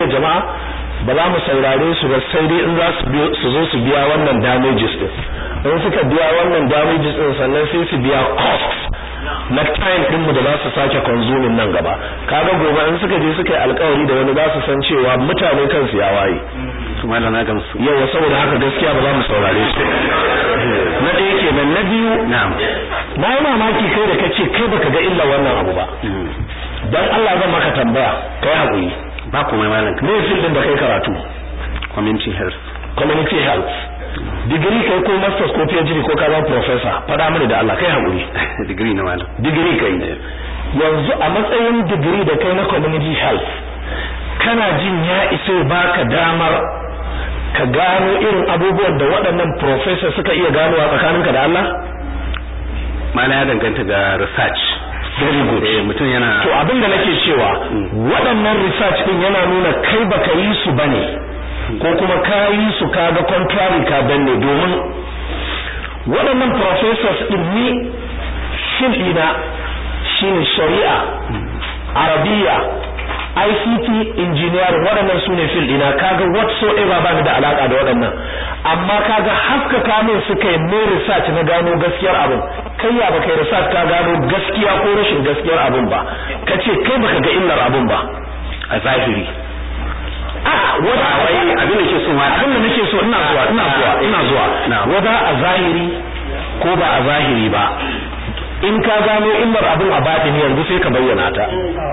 jama'a ba za mu saurare su ba sai dai in za su zo su biya wannan damages din in suka biya wannan damages din sannan sai su biya costs na time din mu da za su sake consuming nan gaba kaga gobe in suka je suka yi alkawari da wani za su san cewa mutane kansu ya waye kuma na gamsu yawa saboda haka gaskiya ba za mu saurare su na ɗaya kenan na biyu na'am na yi mamaki kai da kace kai baka ga illa wannan abu ba dan Allah zan maka tambaya kai hakuri ba komai malam me fil da kai karatu community health community health digiri kai ko masters ko PhD ko ka zama professor fada mini da Allah kai hakuri degree na malam digiri kai yanzu a matsayin digiri da kai na community health kana jin ya isa baka damar ka gano irin abubuwan da waɗannan professor suka iya ganowa tsakaninka da Allah mana ya danganta ga research very good eh mutum yana to abin da nake cewa waɗannan research din yana nuna kai baka yi su bane ko kuma ka yi su kaga contrary ka danne domin waɗannan professors din ni shin ina shine shari'a arabiya ICT engineering waɗannan su ne field ina kaga whatsoever ba ni da alaka da waɗannan amma kaga haskaka min suka yi mai research na gano gaskiyar abin kai ya baka yi research ka gano gaskiya ko rashin gaskiyar abin ba kace kai baka ga illar abin ba a zahiri a wata wai abin da ke so ma abin da nake so ina zuwa ina zuwa ina zuwa wada a zahiri ko ba a zahiri ba in ka gano illar abin a batini yanzu sai ka bayyana ta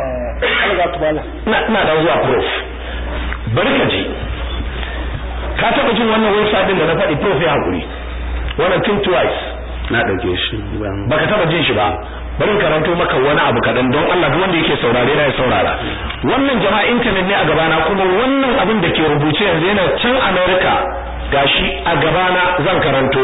ina dan zuwa prof bari ka ji ka taba jin wannan website din da na faɗi prof ya hakuri wannan think twice na dauke shi baka taba jin shi ba bari karanto maka wani abu kadan don Allah duk wanda yake saurare na ya saurara wannan jama'a internet ne a gabana kuma wannan abin da ke rubuce yanzu yana can America gashi a gabana zan karanto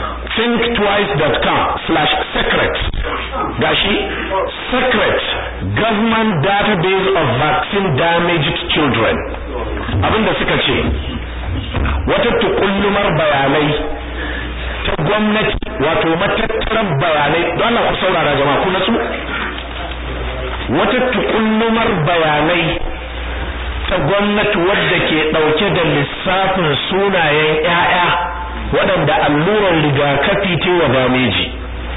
thinktwice.com/secret gashi secret government database of vaccine damaged children abinda suka ce wata tukullumar bayanai ta gwamnati wato matattarar bayanai don Allah ku saurara jama'a ku natsu wata tukullumar bayanai ta gwamnati wadda ke dauke da lissafin sunayen ƴaƴa waɗanda allurar rigakafi ce wa dameji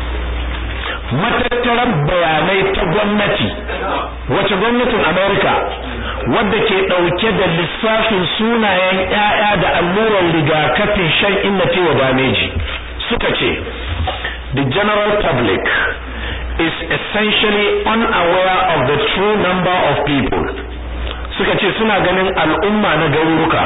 matattarar bayanai ta gwamnati wace gwamnatin America wadda ke dauke da lissafin sunayen ƴaƴa da allurar rigakafin shan inna ce wa dameji suka ce the general public is essentially unaware of the true number of people suka ce suna ganin al'umma na garuruka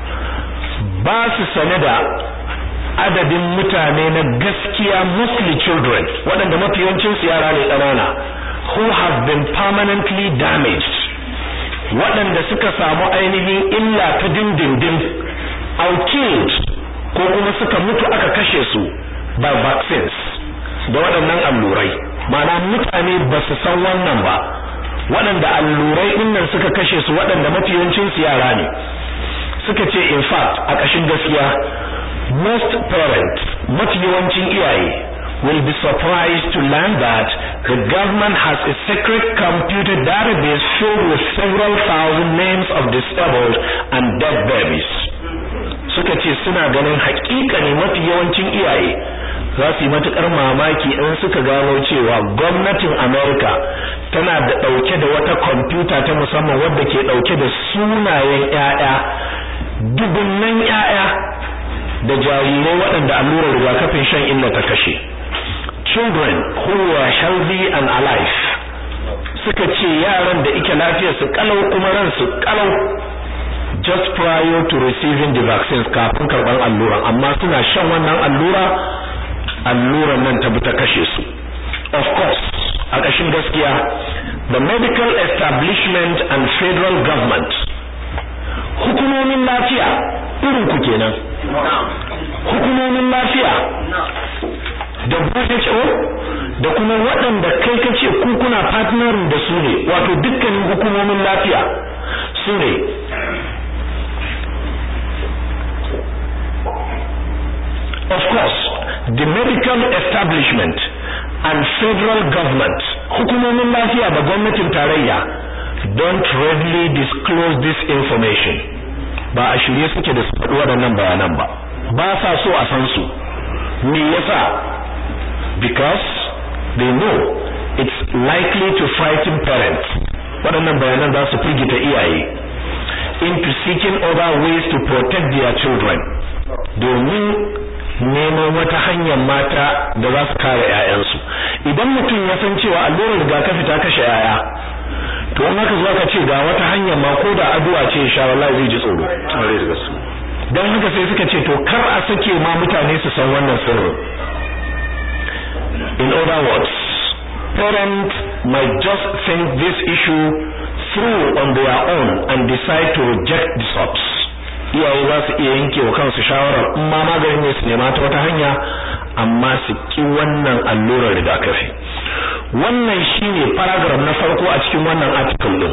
ba su sane da adadin mutane na gaskiya mostly children waɗanda mafi yawancin su yara ne ƙanana who have been permanently damaged waɗanda suka samu ainihin illa ta dindindin out killed ko kuma suka mutu aka kashe su by vaccines da waɗannan allurai ma'ana mutane ba su san wannan ba waɗanda allurai ɗinnan suka kashe su waɗanda mafi yawancin su yara ne suka ce in fact a ƙashin gaskiya most parents mafi yawancin iyaye will be surprised to learn that the government has a secret computer database filled with several thousand names of disabled and dead babies suka ce suna ganin hakika ne mafi yawancin iyaye za su yi matukar mamaki in suka gano cewa gwamnatin America tana da dauke da wata kwamfuta ta musamman wadda ke dauke da sunayen ƴaƴa dubunnan ƴaƴa da jarirai waɗanda allurar rigakafin shan inna ta kashe children who were healthy and alive suka ce yaran da ike lafiyar su kalau kuma ran su kalau just prior to receiving the vaccines kafin karban alluran amma suna shan wannan allura alluran nan ta bi ta kashe su of course a ƙashin gaskiya the medical establishment and federal government hukumomin lafiya irin ku kenan hukumomin lafiya da WHO da kuma waɗanda kai kace ku kuna partnering da su ne wato dukkanin hukumomin lafiya su ne of course the medical establishment and federal government hukumomin lafiya da gwamnatin tarayya don't readily disclose this information ba a shirye suke da su faɗi waɗannan bayanan ba ba sa so a san su me yasa because they know it's likely to frighten parents waɗannan bayanan za su firgita iyaye into seeking other ways to protect their children domin neman wata hanyar mata da za su kare 'ya'yansu idan mutum ya san cewa allurar rigakafi ta kashe 'ya'ya to in haka zuwa ka ce ga wata hanyar ma ko da addu'a ce insha Allah zai ji tsoro don haka sai suka ce to kar a sake ma mutane su san wannan sirrin in other words parents might just think this issue through on their own and decide to reject the sops iyaye za su iya yanke wa kansu shawarar in ma maganin ne su nema ta wata hanya amma su ki wannan allurar rigakafi wannan shine paragraph na farko a cikin wannan article din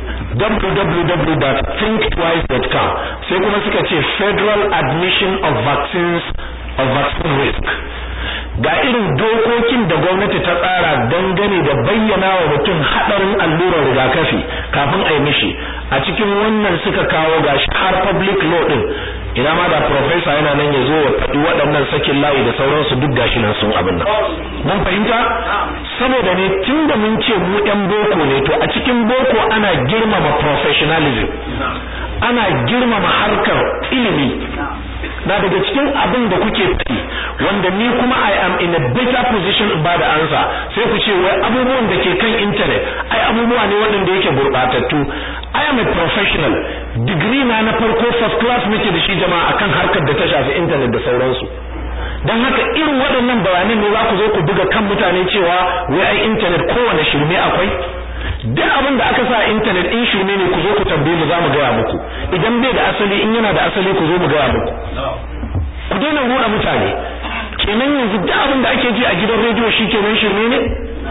www.thinktwice.com sai kuma suka ce federal admission of vaccines of vaccine risk ga irin dokokin da gwamnati ta tsara dangane da bayyana wa mutum hadarin allurar rigakafi kafin a yi mishi a cikin wannan suka kawo gashi har public law din ina ma da professor yana nan ya zo ya faɗi waɗannan sakin layi da sauransu duk gashi nan sun abin nan mun fahimta saboda ne tun da mun ce mu ɗan boko ne to a cikin boko ana girmama professionalism ana girmama harkar ilimi na daga cikin abin da kuke faɗi wanda ni kuma I am in a better position in bada ansa sai ku ce wai abubuwan da ke kan internet ai abubuwa ne waɗanda yake gurɓatattu I am a professional degree na na farko first class nake da shi jama'a akan harkar da ta shafi internet da sauransu dan haka irin waɗannan bayanan ne za ku zo ku buga kan mutane cewa wai ai internet kowane shirme akwai duk abin da aka sa internet in shirme ne ku zo ku tambaye mu za mu gaya muku idan bai da asali in yana da asali ku zo mu gaya muku ku daina ruɗa mutane kenan yanzu duk abin da ake ji a gidan rediyo shi kenan shirme ne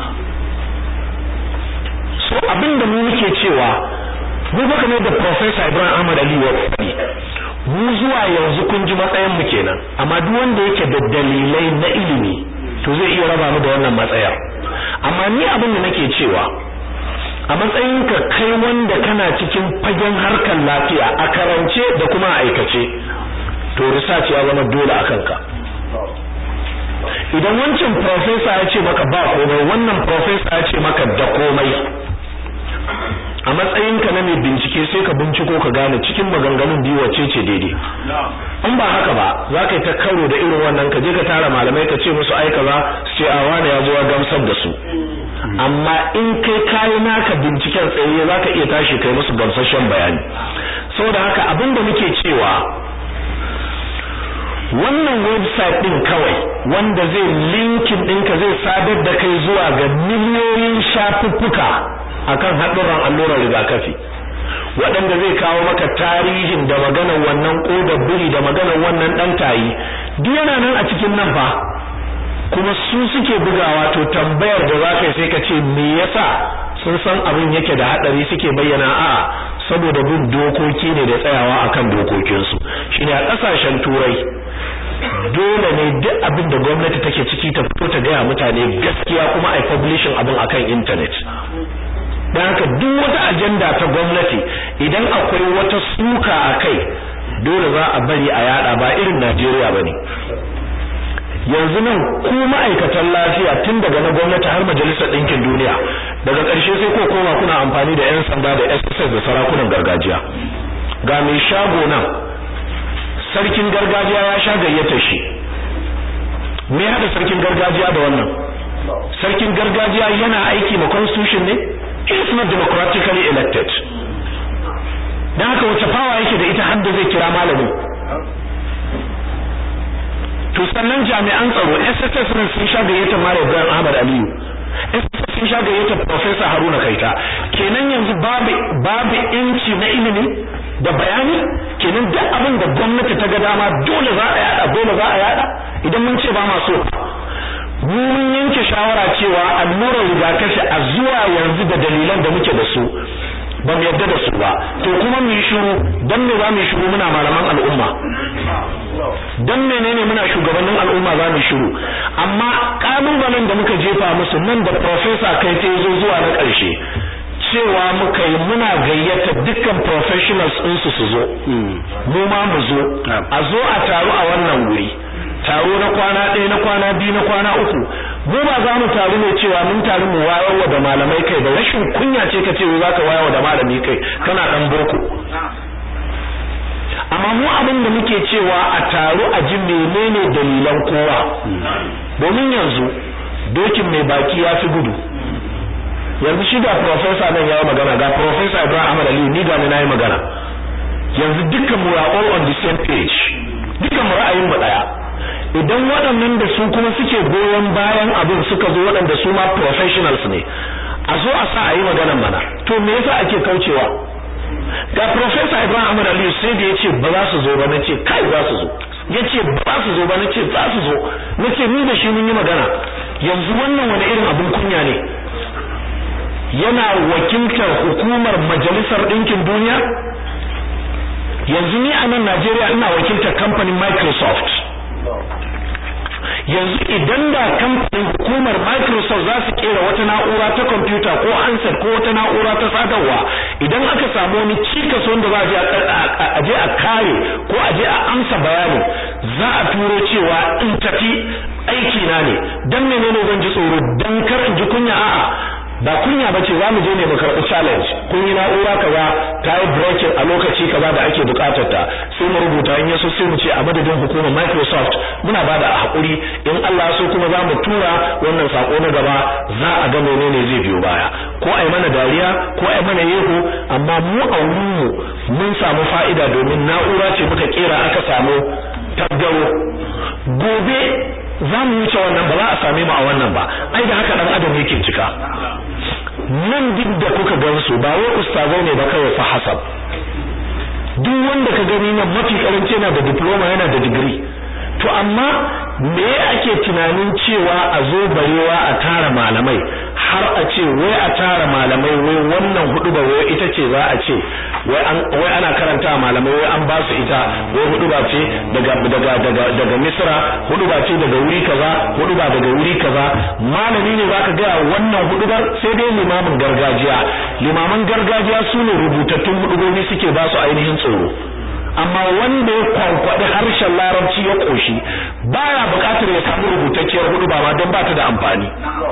so abin da mu muke cewa mu baka ne da professor Ibrahim Ahmad Ali wa faɗi mu zuwa yanzu kun ji matsayin mu kenan amma duk wanda yake da dalilai na ilimi to zai iya raba mu da wannan matsaya amma ni abin da nake cewa a matsayinka kai wanda kana cikin fagen harkar lafiya a karance da kuma a aikace to research ya zama dole a kanka idan wancan professor ya ce maka ba komai wannan professor ya ce maka da komai a matsayinka na mai bincike sai ka binciko ka gane cikin maganganun biyu wacce ce daidai in ba haka ba za ka yi ta karo da irin wannan ka je ka tara malamai ka ce musu ai kaza su ce a wani ya zo ya gamsar da su amma in kai kayi naka binciken tsaye za ka iya tashi kai musu gamsashen bayani saboda haka abin da muke cewa wannan website din kawai wanda zai linkin ɗinka zai sadar da kai zuwa ga miliyoyin shafuffuka akan haɗurran allurar rigakafi waɗanda zai kawo maka tarihin da maganar wannan ƙodar biri da maganar wannan ɗan tayi duk yana nan a cikin nan fa kuma su suke bugawa to tambayar da za ka yi sai ka ce me yasa sun san abin yake da haɗari suke bayyana a'a saboda bin dokoki ne da tsayawa akan dokokinsu shine a ƙasashen turai dole ne duk abin da gwamnati take ciki ta fito ta gaya mutane gaskiya kuma a publishing abin akan internet don haka duk wata ajanda ta gwamnati idan akwai wata suka a kai dole za a bari a yada ba irin Najeriya bane yanzu nan ku ma'aikatan lafiya tun daga na gwamnati har majalisar ɗinkin duniya daga ƙarshe sai ko koma kuna amfani da 'yan sanda da SSS da sarakunan gargajiya ga mai shago nan sarkin gargajiya ya sha gayyata shi me hada sarkin gargajiya da wannan sarkin gargajiya yana aiki ma constitution ne is not democratically elected dan haka wace fawa yake da ita har da zai kira malami to sannan jami'an tsaro SSS ne sun sha gayyatar Malam Ibrahim Ahmad Aliyu SSS sun sha gayyatar Professor Haruna Kaita kenan yanzu babu babu inci na ilimi da bayani kenan duk abin da gwamnati ta ga dama dole za a yada dole za a yada idan mun ce ba ma so mu mun yanke shawara cewa allurar rigakafi a zuwa yanzu da dalilan da muke da su ba mu yarda da su ba to kuma mu yi shiru dan me za mu yi shiru muna malaman al'umma dan menene muna shugabannin al'umma za mu shiru amma kalubalen da muka jefa musu nan da professor kai ta zo zuwa na ƙarshe cewa muka yi muna gayyata dukkan professionals ɗinsu su zo mu ma mu zo a zo a taru a wannan wuri taro na kwana ɗaya na kwana biyu na kwana uku mu ba za mu taru ne cewa mun taru mu wayarwa da malamai kai ba rashin kunya ce ka ce za ka wayarwa da malami kai kana ɗan boko amma mu abin da muke cewa a taru a ji menene dalilan kowa domin yanzu dokin mai baki ya fi gudu yanzu shi ga professor nan ya yi magana ga professor Ibrahim Ahmad Ali ni ga na yi magana yanzu dukkan mu are all on the same page dukkan mu ra'ayin mu daya idan waɗannan da su kuma suke goyon bayan abin suka zo waɗanda su ma professionals ne a zo a sa a yi maganan mana to me yasa ake kaucewa ga professor Ibrahim Ahmad Ali sai da yace ba za su zo ba nace kai za su zo yace ba za su zo ba nace za su zo nace ni da shi mun yi magana yanzu wannan wani irin abin kunya ne yana wakiltar hukumar majalisar ɗinkin duniya yanzu ni a nan Najeriya ina wakiltar kamfanin Microsoft yanzu idan da kamfanin hukumar Microsoft za su kera wata na'ura ta kwamfuta ko handset ko wata na'ura ta sadarwa idan aka samu wani cikas wanda za a je a kare ko a je a amsa bayanin za a turo cewa in tafi aiki na ne dan menene zan ji tsoro dan kar in ji kunya a'a ba kunya bace za mu je ne mu karɓi challenge kun yi na'ura kaza ta yi breaking a lokaci kaza da ake buƙatar ta sai mu rubuta in yaso sai mu ce a madadin hukumar Microsoft muna bada a hakuri in Allah so kuma za mu tura wannan sako na gaba za a ga menene zai biyo baya ko ai mana dariya ko ai mana yeho amma mu a wurin mu mun samu fa'ida domin na'ura ce muka kera aka samu taggaro gobe za mu wuce wannan ba za a same mu a wannan ba ai da haka dan adam yake cika nan duk da kuka gan su ba wai ustazai ne ba kawai fa hasab duk wanda ka gani nan mafi karanci yana da diploma yana da degree to amma me ake tunanin cewa a zo barewa a tara malamai har a ce wai a tara malamai wai wannan hudu ba wai ita ce za a ce wai an wai ana karanta malamai wai an ba su ita wai hudu ba ce daga daga daga daga Misra hudu ba ce daga wuri kaza hudu ba daga wuri kaza malami ne zaka ga wannan hudubar sai dai limamin gargajiya limaman gargajiya su ne rubutattun hudubobi suke ba su ainihin tsoro amma wanda ya kwankwaɗi harshen larabci ya ƙoshi baya buƙatar ya samu rubutacciyar hudu ba ma don ba ta da amfani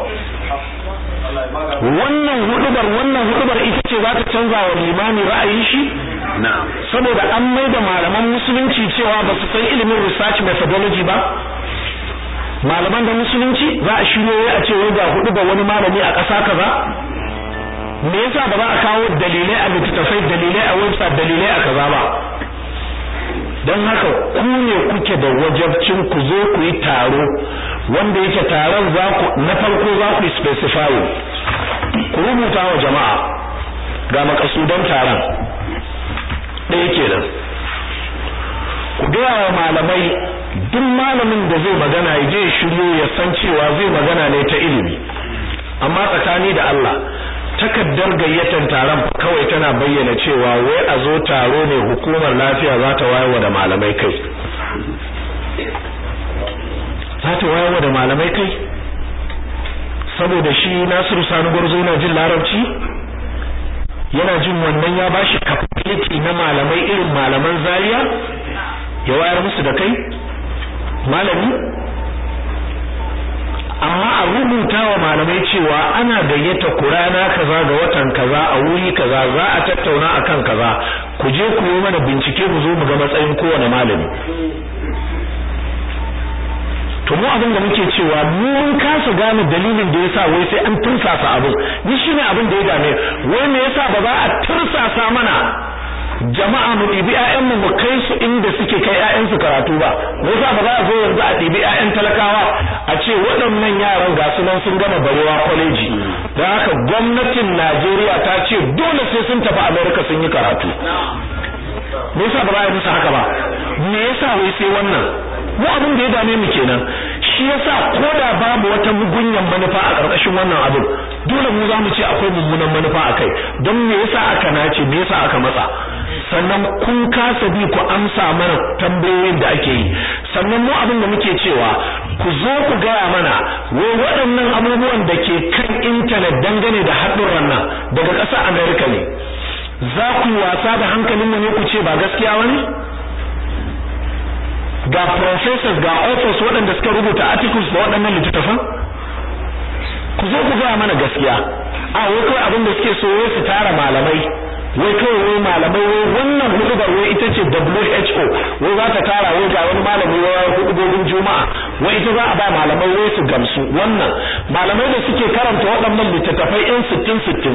wannan hudubar wannan hudubar ita ce za ta canza wa limami ra'ayin shi saboda an mai da malaman musulunci cewa ba su san ilimin research methodology ba malaman da musulunci za a shiryo a ce wai ga hudubar wani malami a ƙasa kaza me yasa ba za a kawo dalilai a littattafai dalilai a website dalilai a kaza ba don haka ku ne kuke da wajabcin ku zo ku yi taro wanda yake taron za ku na farko za ku specify ku rubuta wa jama'a ga makasudan taron ɗaya kenan ku gaya wa malamai duk malamin da zai magana ya je shiryo ya san cewa zai magana ne ta ilimi amma tsakani da Allah takaddar gayyatar taron kawai tana bayyana cewa wai a zo taro ne hukumar lafiya za ta wayewa da malamai kai za ta wayewa da malamai kai saboda shi Nasiru Sani Gwarzo yana jin larabci yana jin wannan ya bashi capability na malamai irin malaman Zaria ya wayar musu da kai malami amma a rubuta wa malamai cewa ana gayyata kurana kaza ga watan kaza a wuri kaza za a tattauna akan kaza ku je ku yi mana bincike mu zo mu ga matsayin kowane malami to mu abin da muke cewa mu mun kasa gane dalilin da yasa wai sai an tursasa abin ni shine abin da ya dame wai me yasa ba za a tursasa mana jama'a mu ɗibi ƴaƴanmu mu kai su inda suke kai ƴaƴansu karatu ba me yasa ba za a zo yanzu a ɗibi ƴaƴan talakawa a ce waɗannan yaran ga su nan sun gama barewa kwaleji don haka gwamnatin Najeriya ta ce dole sai sun tafi America sun yi karatu me yasa ba za a yi musu haka ba me yasa wai sai wannan mu abin da ya dame mu kenan shi yasa ko da babu wata mugunyan manufa a ƙarƙashin wannan abin dole mu za mu ce akwai mummunan manufa a kai don me yasa aka nace me yasa aka matsa sannan kun kasa bi ku amsa mana tambayoyin da ake yi sannan mu abin da muke cewa ku zo ku gaya mana wai waɗannan abubuwan da ke kan intanet dangane da haɗurran nan daga ƙasar Amerika ne za ku yi wasa da hankalin mu ne ku ce ba gaskiya wani ga professors ga authors waɗanda suka rubuta articles da waɗannan littattafan ku zo ku gaya mana gaskiya a wai kawai abin da suke so wai su tara malamai wai kawai wai malamai wai wannan hudubar wai ita ce WHO wai za ta tara wai ga wani malami wai hudubobin juma'a wai ita za a ba malamai wai su gamsu wannan malamai da suke karanta waɗannan littattafai in sittin sittin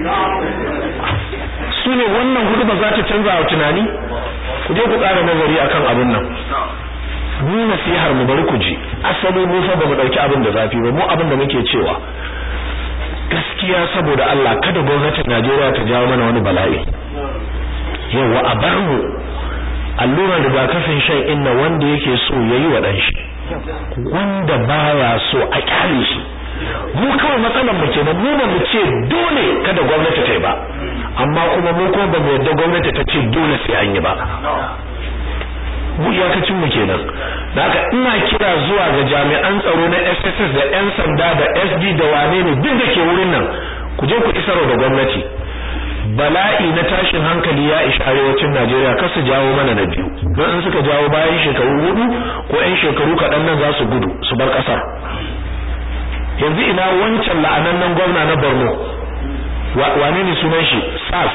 su ne wannan hudubar za ta canza wa tunani ku je ku ƙara nazari akan abin nan mu nasihar mu bari ku ji asali mu fa bamu dauki abin da zafi ba mu abin da muke cewa gaskiya saboda Allah kada gwamnatin Najeriya ta jawo mana wani bala'i yawa a bar mu allurar rigakafin shan inna wanda yake so yayi wa dan shi wanda baya so a kyale shi mu kawai matsalar mu kenan mu ba mu ce dole kada gwamnati ta yi ba amma kuma mu kuma ba mu yarda gwamnati ta ce dole sai an yi ba mu iyakacin mu kenan da haka ina kira zuwa ga jami'an tsaro na SSS da yan sanda da SD da wane ne duk da ke wurin nan ku je ku isarwa da gwamnati bala'i na tashin hankali ya ishi arewacin Najeriya kar su jawo mana na biyu don in suka jawo bayan shekaru hudu ko yan shekaru kaɗan nan za su gudu su bar ƙasar yanzu ina wancan la'anannen gwamna na Borno wane ne sunan shi SARS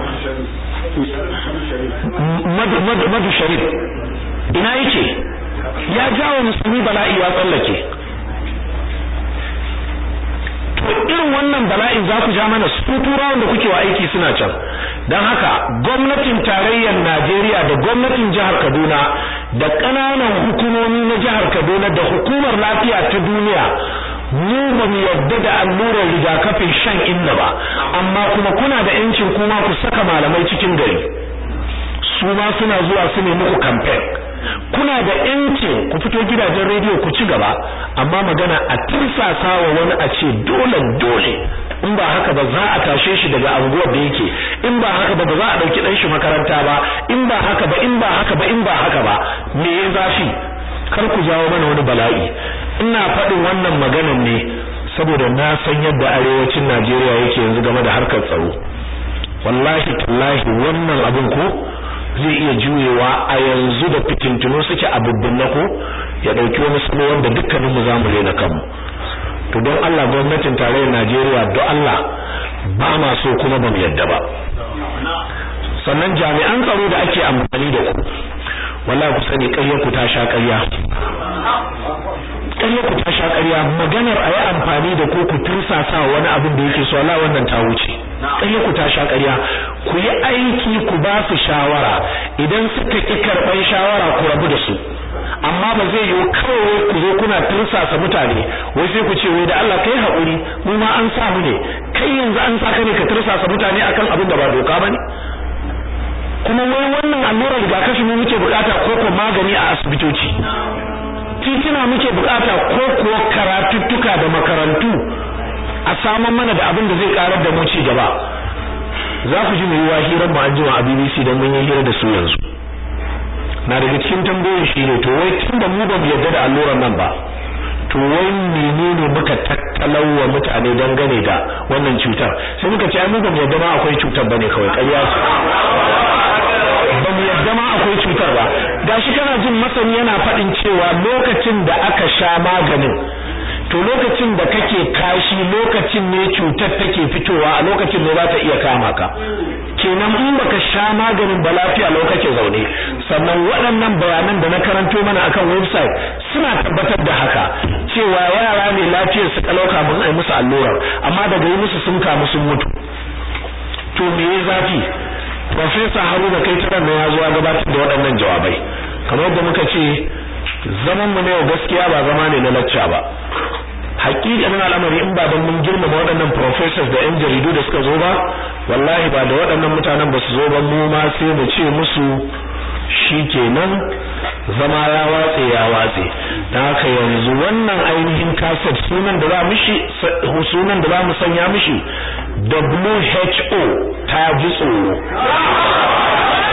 madu sharif ina yake ya jawo musulmi bala'i ya tsallake to irin wannan bala'in za ku ja mana su turawan da kuke wa aiki suna can don haka gwamnatin tarayyar Najeriya da gwamnatin jihar Kaduna da ƙananan hukumomi na jihar Kaduna da hukumar lafiya ta duniya mu ba mu yarda da allurar rigakafin shan inna ba amma kuma kuna da yancin kuma ku saka malamai cikin gari su ma suna zuwa su ne muku campaign kuna da yancin ku fito gidajen rediyo ku ci gaba amma magana a tirsasa wa wani a ce dole dole in ba haka ba za a tashe shi daga anguwar da yake in ba haka ba ba za a dauki dan shi makaranta ba in ba haka ba in ba haka ba in ba haka ba me ya zafi kar ku jawo mana wani bala'i ina faɗin wannan maganan ne saboda na san yadda arewacin Najeriya yake yanzu game da harkar tsaro wallahi tallahi wannan abin ko zai iya juyewa a yanzu da fitintunu suke a na ko ya dauki wani salo wanda dukkaninmu za mu rena kanmu to don Allah gwamnatin tarayyar Najeriya don Allah ba ma so kuma ba mu yadda ba sannan jami'an tsaro da ake amfani da ku wallahi ku sani ƙaryar ku ta sha ƙarya ƙaryar ku ta sha ƙarya maganar a yi amfani da ku ku tursasa wani abin da yake so Allah wannan ta wuce ƙaryar ku ta sha ƙarya ku yi aiki ku ba su shawara idan suka ki karɓar shawara ku rabu da su amma ba zai yiwu kawai ku zo kuna tursasa mutane wai sai ku ce wai da Allah kai haƙuri mu ma an samu ne kai yanzu an saka ne ka tursasa mutane akan abin da ba doka bane kuma wai wannan allurar rigakafi ne muke bukata ko ko magani a asibitoci titina muke bukata ko kuwa karatuttuka da makarantu a saman mana da abin da zai karar da mu ci gaba za ku ji mu yi hirar mu an jima a BBC don mun yi hira da su yanzu na daga cikin tambayoyin shi ne to wai tun da mu ba mu yarda da allurar nan ba to wai menene muka tattalau wa mutane dangane da wannan cutar sai muka ce ai mu ba mu yarda ma akwai cutar bane kawai ƙarya ce ba mu yarda ma akwai cutar ba gashi kana jin masani yana faɗin cewa lokacin da aka sha maganin to lokacin da kake kashi lokacin ne cutar take fitowa a lokacin ne za ta iya kama ka kenan in baka sha maganin ba lafiya lokacin zaune sannan waɗannan bayanan da na karanto mana akan website suna tabbatar da haka cewa yara ne lafiyar su kalauka mun ai musu allurar amma daga yi musu sun kamu sun mutu to me ya zafi Profesa Haruna kai taran ya zuwa gabatar da waɗannan jawabai kamar yadda muka ce zaman mu ne gaskiya ba zama ne na lacca ba hakikanin al'amari in ba don mun girmama waɗannan professors da yan jaridu da suka zo ba wallahi ba da waɗannan mutanen ba su zo ba mu ma sai mu ce musu shikenan zama ya watse ya watse dan haka yanzu wannan ainihin kaset sunan da za mishi sunan da za mu sanya mishi WHO ta ji tsoro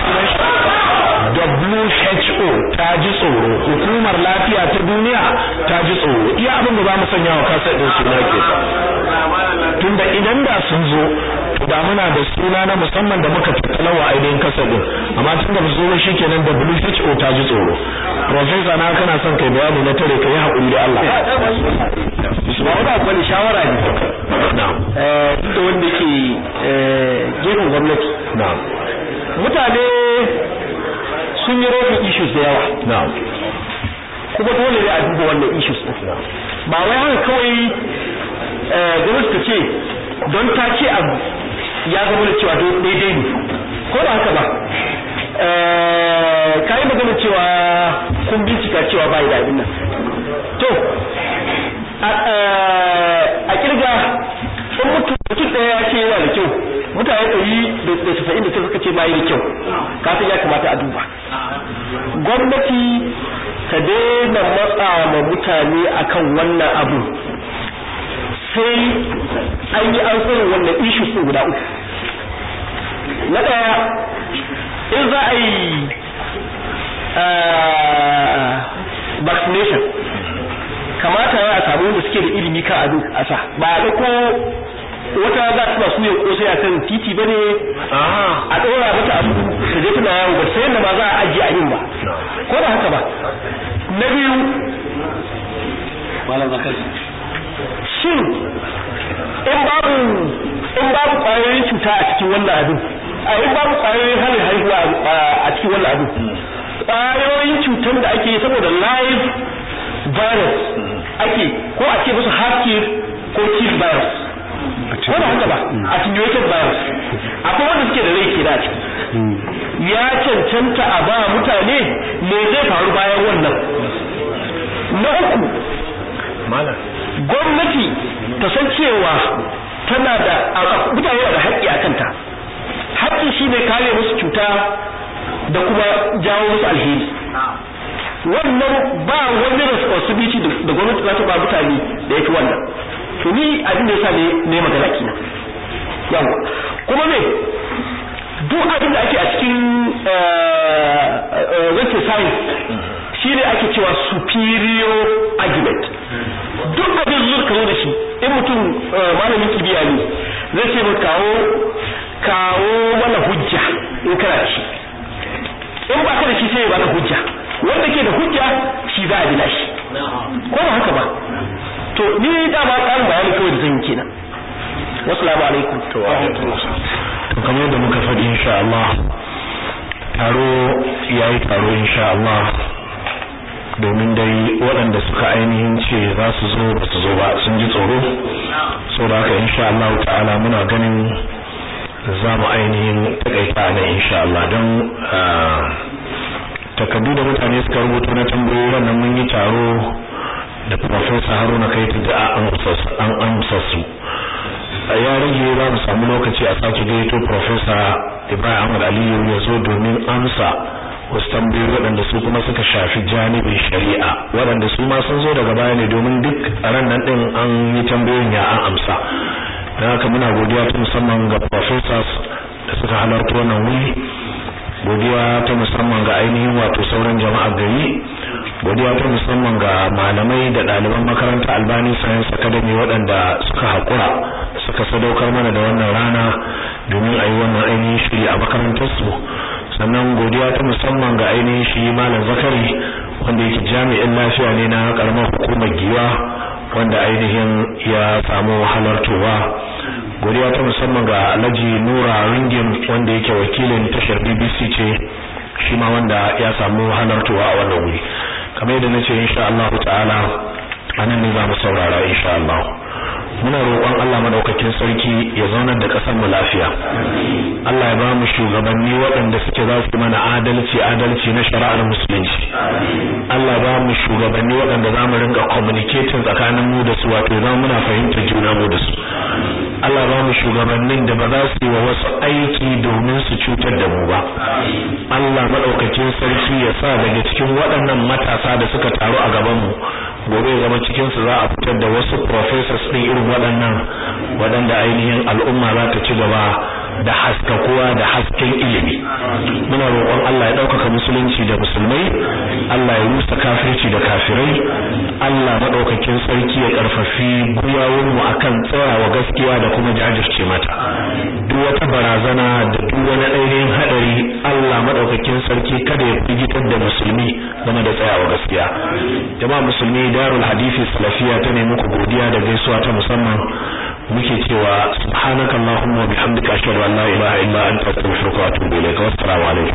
sunan shi WHO ta ji tsoro hukumar lafiya ta duniya ta ji tsoro iya abin da za mu sanya wa kasar din suna ke tunda idan da sun zo to da muna da suna na musamman da muka tattala wa ainihin kasar din amma tun da zo shi kenan WHO ta ji tsoro professor na kana son kai bayani na tare kai hakuri da Allah ba wani abu ne shawara ne na'am eh duk da wanda ke gefen gwamnati na'am mutane sun yi rofin issues da yawa na'am kuma dole ne a duba wannan issues din ba wai haka kawai gwamnati ta ce don ta ce abu ya zama da cewa daidai ne ko ba haka ba ka yi magana cewa kun bincika cewa ba da abin nan to a kirga in mutum mutum ɗaya ya ce yana da kyau mutane ɗari da tasa'in da ta suka ce bayi da kyau kafin ya kamata a duba gwamnati ta daina matsa ma mutane akan wannan abu sai an yi an sanin wannan issues ɗin guda uku na ɗaya in za a yi vaccination kamata ya a samu wanda suke da ilimi kan abin a sa ba a ɗauko wata za ta su ya kosai a kan titi bane a ɗora mata abu ta je tana yawo ba sai yadda ba za a ajiye a yin ba ko da haka ba na biyu malam zakar shin in babu in babu ƙwayoyin cuta a cikin wannan abin a in babu ƙwayoyin hana haihuwa a cikin wannan abin ƙwayoyin cutar da ake saboda live virus ake ko a ce musu hakir ko chief virus ko da haka ba attenuated virus akwai wanda suke da rai ke da ciki ya cancanta a ba mutane me zai faru bayan wannan na uku gwamnati ta san cewa tana da mutane da haƙƙi a kanta haƙƙi shine kare musu cuta da kuma jawo musu alheri wannan ba wani responsibility da gwamnati za ta ba mutane da yake wannan to ni abin da yasa ne ne magana kina yawa kuma me duk abin da ake a cikin wace science shine ake cewa superior argument duk abin zuwa kawo da shi in mutum malamin kibiya ne zai ce mu kawo kawo mana hujja in kana da shi in ba ka da shi sai ya baka hujja wanda ke da hujja shi za a bi shi ko ba haka ba to ni da ba tsarin bayani kawai da zan yi kenan wassalamu alaikum to kamar yadda muka faɗi insha Allah taro yayi taro insha Allah domin dai waɗanda suka ainihin ce za su zo ba su zo ba sun ji tsoro saboda haka insha Allah ta'ala muna ganin za mu ainihin takaita nan insha Allah don takardu da mutane suka rubuto na tambayoyi wannan mun yi taro da Professor Haruna Kaitu da an amsa su ya rage za mu samu lokaci a sake gaito Professor Ibrahim Ahmad Aliyu ya zo domin amsa wasu tambayoyi waɗanda su kuma suka shafi janibin shari'a waɗanda su ma sun zo daga baya ne domin duk a ran nan ɗin an yi tambayoyin ya an amsa don haka muna godiya ta musamman ga professors da suka halarta wannan wuri godiya ta musamman ga ainihin wato sauran jama'a gari godiya ta musamman ga malamai da ɗaliban makaranta albani science academy waɗanda suka haƙura suka sadaukar mana da wannan rana domin a yi wannan ainihin shiri a makarantarsu sannan godiya ta musamman ga ainihin shi malam zakari wanda yake jami'in lafiya ne na karamar hukumar giwa wanda ainihin ya samu halartowa godiya ta musamman ga alhaji nura ringin wanda yake wakilin tashar bbc ce shi ma wanda ya samu halartowa a wannan wuri kamar yadda nace insha Allah ta'ala anan ne za mu saurara insha Allah muna roƙon Allah madaukakin sarki ya zaunar da ƙasar mu lafiya Allah ya ba mu shugabanni waɗanda suke za su mana adalci adalci na shari'ar musulunci Allah ya ba mu shugabanni waɗanda za mu rinka communicating tsakanin mu da su wato za muna fahimtar juna mu da su Allah ba mu shugabannin da ba za su yi wa wasu aiki domin su cutar da mu ba Allah madaukakin sarki ya sa daga cikin waɗannan matasa da suka taru a gaban mu gobe zama cikin su za a fitar da wasu professors din irin waɗannan waɗanda ainihin al'umma za ta ci gaba da haskakuwa da hasken ilimi muna roƙon Allah ya ɗaukaka musulunci da musulmai Allah ya rusa kafirci da kafirai Allah maɗaukakin sarki ya ƙarfafi gwiwawunmu akan tsayawa gaskiya da kuma jajirce mata duk wata barazana da duk wani ainihin haɗari Allah maɗaukakin sarki kada ya firgitar da musulmi game da tsayawa gaskiya jama'a musulmi darul hadisi salafiya ta ne muku godiya da gaisuwa ta musamman muke cewa subhanakallahumma wa bihamdika ashhadu an la ilaha illa anta astaghfiruka wa atubu ilayk wa assalamu alaikum